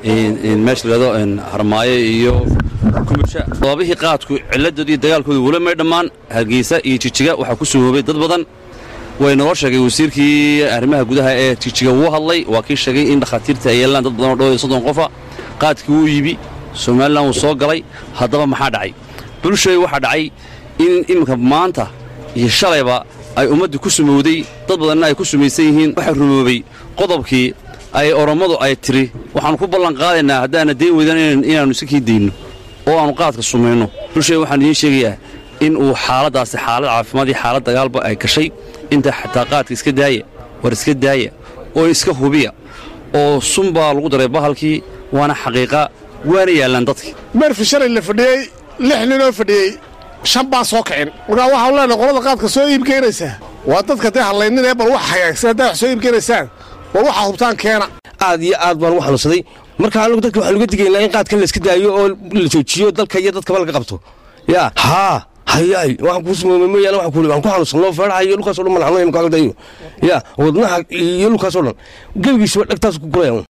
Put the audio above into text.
meesha layado harmaayo iyo kumusha sababihii qaadku cilladood iyo dagaalkooda weli may dhammaan hargeysa iyo jijiga waxaa ku suhoobay dad badan way noo sheegay wasiirkii arrimaha gudaha ee jijiga wuu hadlay waa kii sheegay in dhakhaatiirta ay yeelaan dad badan oo dhow iyo soddon qofa qaadkii wuu yibi somalilan wuu soo galay haddaba maxaa dhacay bulshay waxaa dhacay in iminka maanta iyo shalayba ay ummaddu ku sumowday dad badanna ay ku sumaysan yihiin waxaa rumoobay qodobkii ay orommadu ay tiri waxaannu ku ballan qaadaynaa haddaana dayn weydaan inaannu iska kii dayno oo aannu qaadka sumayno bulshay waxaan idiin sheegayaa in uu xaaladdaasi xaalad caafimaad iyo xaalad dagaalba ay gashay inta xataa qaadka iska daaya war iska daaya oo iska hubiya oo sun baa lagu daray bahalkii waana xaqiiqa waana yaallaan dadkii meerfi shalay la fadhiyey lix ninoo fadhiyey shan baan soo kicin markaa waxaanu leenahay qolada qaadka soo iibkeenaysaa waa dadka dee hadlayninee bal wax hagaagsan haddaa wax soo iibkeenaysaan war waxaa hubtaan keena aad iyo aad baan ugu xanuunsaday marka anigu dadka waxaan uga digaynaa in qaadkan la iska daayo oo la joojiyo dalka iyo dadkaba laga qabto yaa haa hayaay waxaan kuu sumoomay mooyaane waxaan kuuli waxaan ku xanuunsanoo feedhaha iyo dhulkaasoo dhan malaxno imka agdayo yaa wadnaha iyo dhulkaasoo dhan gebigiisaba dhegtaas ku guraya